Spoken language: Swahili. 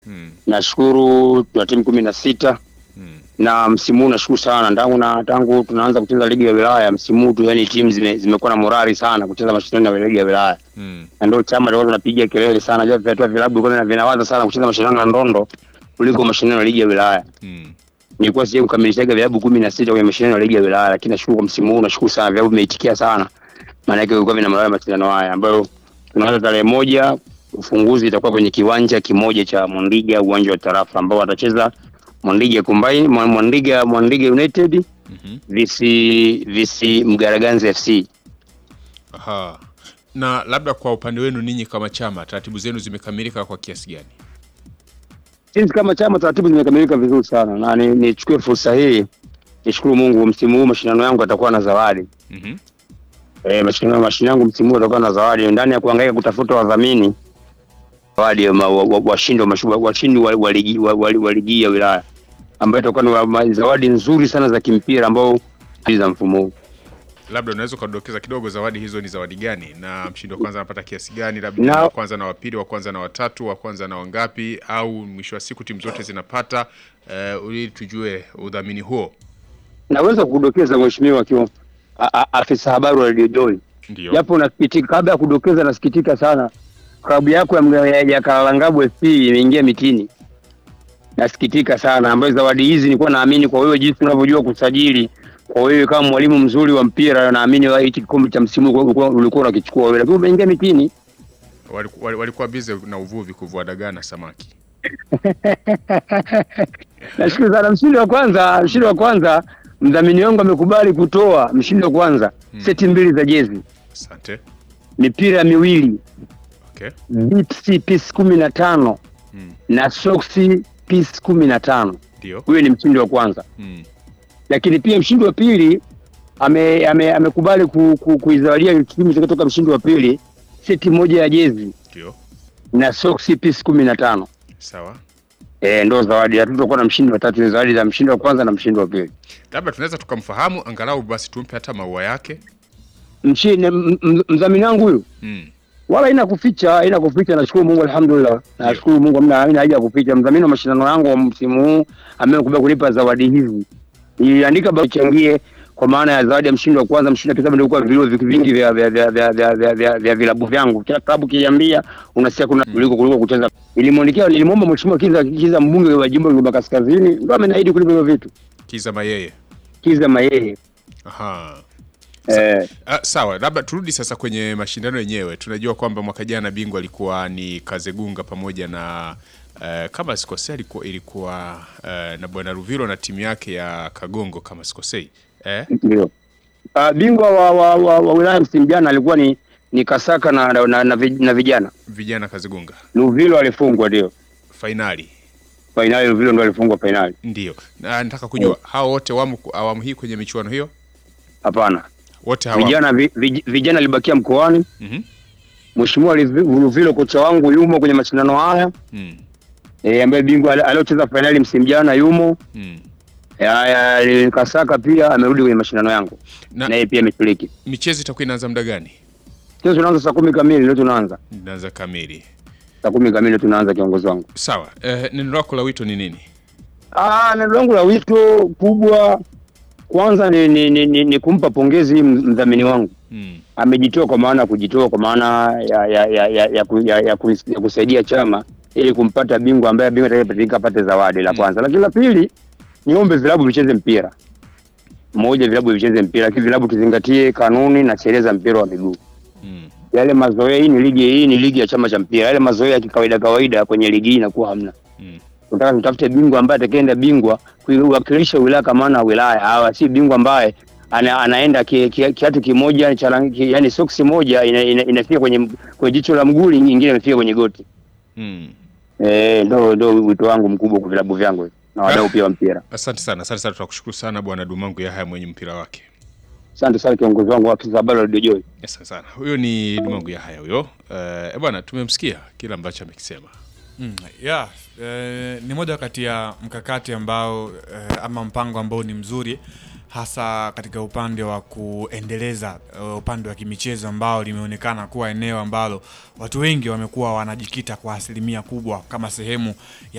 Mm. Nashukuru tuna timu kumi na sita Mm. na msimu huu nashukuru sana tangu na tangu tunaanza kucheza ligi ya wilaya msimu huu tu, yani timu zime, zimekuwa na morali sana kucheza mashindano ya ligi ya wilaya, Mm. na ndio chama tulikuwa tunapiga kelele sana, jua vyatua vilabu kwa vinawaza sana kucheza mashindano ya ndondo kuliko mashindano ya ligi ya wilaya. Mm. Nilikuwa sije kukamilishaga vilabu kumi na sita kwenye mashindano ya ligi ya wilaya, lakini nashukuru kwa msimu huu, nashukuru sana vilabu vimeitikia sana, maana yake vilikuwa vina morali ya mashindano haya ambayo tunaanza tarehe moja. Ufunguzi itakuwa kwenye kiwanja kimoja cha Mwandiga, uwanja wa tarafa ambao watacheza Mwandiga Combine, Mwa- Mwandiga Mwandiga United Mhm. visi visi Mgaraganzi FC. Aha. Na labda kwa upande wenu ninyi kama chama, taratibu zenu zimekamilika kwa kiasi gani? Sisi kama chama taratibu zimekamilika vizuri sana, na ni- nichukue fursa hii nishukuru Mungu, msimu huu mashindano yangu yatakuwa na zawadi. Mhm. Eh, mashindano mashindano yangu msimu huu yatakuwa na zawadi ndani ya kuhangaika kutafuta wadhamini, zawadi ya ma- wa- wa- washindi wa mashu- wa- washindi wa wa ligi wa- wa- wa ligi ya wilaya ambayo itakuwa ni wa- ma- zawadi nzuri sana za kimpira ambao za mfumo huu. Labda unaweza ukadokeza kidogo zawadi hizo ni zawadi gani, na mshindi wa kwanza anapata kiasi gani? Labda Na- wa kwanza na wa pili, wa kwanza na watatu, wa kwanza na wangapi, au mwisho wa siku timu zote zinapata uh, ili tujue udhamini huo. Naweza kudokeza mheshimiwa, akiwa a- a- afisa habari wa Radio Joy Ndio. japo nasikitika, kabla ya kudokeza, nasikitika sana, klabu yako ya, Mga- ya, ya Kalalangabu FC imeingia mitini. Nasikitika sana, ambayo zawadi hizi nilikuwa naamini kwa wewe, jinsi unavyojua kusajili, kwa wewe kama mwalimu mzuri wa mpira, naamini wa- hichi kikombe cha msimu huu ulikuwa ulikuwa unakichukua wewe, lakini umeingia mitini. Waliku- wali- Walikuwa bize na uvuvi, kuvua dagaa na samaki. Nashukuru sana. Mshindi wa kwanza, mshindi wa kwanza, mdhamini wangu amekubali kutoa mshindi wa kwanza seti mbili za jezi, Asante. mipira miwili, Okay. bipsi piece kumi na tano Mm. na soksi piece kumi na tano. Ndio. Huyo ni mshindi wa kwanza, Mm. lakini pia mshindi wa pili ame- ame- amekubali ku, ku, kuizawadia timu kutoka mshindi wa pili seti moja ya jezi Ndio. na soksi piece kumi na tano. Sawa. E, ndo zawadi. Hatutakuwa na mshindi wa tatu, ni zawadi za mshindi wa kwanza na mshindi wa pili. Labda tunaweza tukamfahamu angalau basi tumpe hata maua yake. Mshindi m- m- mdhamini wangu huyu Mm. wala haina kuficha, haina kuficha. Nashukuru Mungu, alhamdulillah, nashukuru Mungu, hamna haina haja ya kuficha. Mdhamini wa mashindano yangu wa msimu huu amekubali kunipa zawadi hizi, niliandika barua ichangie kwa maana ya zawadi ya mshindi wa kwanza, mshindi wa pili, sababu nilikuwa vilio vi- vingi vya vya vya vya vya vya vya vya vilabu vyangu. Kila klabu kiambia unasikia kuna kuliko kuliko kucheza. Nilimwandikia, nilimwomba mheshimiwa Kiza Kiza, mbunge wa jimbo la Kigoma Kaskazini, ndio ameniahidi kulipa hivyo vitu. Kiza mayeye. Kiza Mayeye Aha. eh, Ah, sawa, labda turudi sasa kwenye mashindano yenyewe. Tunajua kwamba mwaka jana bingwa alikuwa ni Kazegunga pamoja na eh, kama sikosei ilikuwa, ilikuwa eh, na bwana Ruvilo na timu yake ya Kagongo kama sikosei eh? Ndio. Uh, bingwa wa, wa, wa, wa wilaya msimu jana alikuwa ni ni Kasaka na na, na, na, vij- na vijana. vijana Kazegunga Luvilo alifungwa ndio. fainali Fainali Luvilo ndio alifungwa fainali. ndio. Na nataka kujua hao wote wamo ku- awamu hii kwenye michuano hiyo, Hapana. wote hawamo. Vijana vi, vij, vijana alibakia mkoani. Mhm. Mheshimiwa Livi- Luvilo kocha wangu yumo kwenye mashindano haya. Mm. Eh, ambaye bingwa ali- aliocheza fainali msimu jana yumo. Mm. Eh, haya, Kasaka pia amerudi kwenye mashindano yangu. Na Na yeye pia ameshiriki. michezo itakuwa inaanza muda gani? Sasa tunaanza saa kumi kamili leo tunaanza. Inaanza kamili. Saa kumi kamili tunaanza kiongozi wangu. Sawa. Eh, neno lako la wito ni nini? Ah, neno langu la wito kubwa kwanza ni, ni, ni, ni, ni kumpa pongezi m- mdhamini wangu. Mm. Amejitoa kwa maana ya kujitoa kwa maana ya ya ya ya, ya, ku- ya, ya, kus- ya kusaidia chama ili kumpata bingwa ambaye bingwa atakayepatikana apate zawadi la Mm. kwanza. Lakini la pili, niombe vilabu vicheze mpira. Moja, vilabu vicheze mpira, lakini vilabu tuzingatie kanuni na sheria za mpira wa miguu. Mm. Yale mazoea, hii ni ligi, hii ni ligi ya chama cha mpira. Yale mazoea ya kikawaida kawaida kwenye ligi hii inakuwa hamna. Mm. tunataka tutafute bingwa ambaye atakayeenda bingwa kuiwakilisha wilaya kama na wilaya hawa, si bingwa ambaye ana, anaenda ki, ki, kiatu kimoja cha rangi- ki, yani soksi moja ina, ina, inafika kwenye kwenye jicho la mguu, nyingine inafika kwenye goti. Mm. Eh, ndo ndo wito wangu mkubwa kwa vilabu vyangu hivi, na wadau pia wa mpira. Asante sana, asante sana, tunakushukuru sana bwana Dumangu Yahaya mwenye mpira wake. Asante sana kiongozi wangu wa afisa habari wa Radio Joy. Asante sana. Huyo ni Dumangu Yahaya huyo. Eh, bwana tumemsikia kile ambacho amekisema. Mm, yeah, eh, ni moja kati ya mkakati ambao eh, ama mpango ambao ni mzuri hasa katika upande wa kuendeleza uh, upande wa kimichezo ambao limeonekana kuwa eneo ambalo watu wengi wamekuwa wanajikita kwa asilimia kubwa kama sehemu ya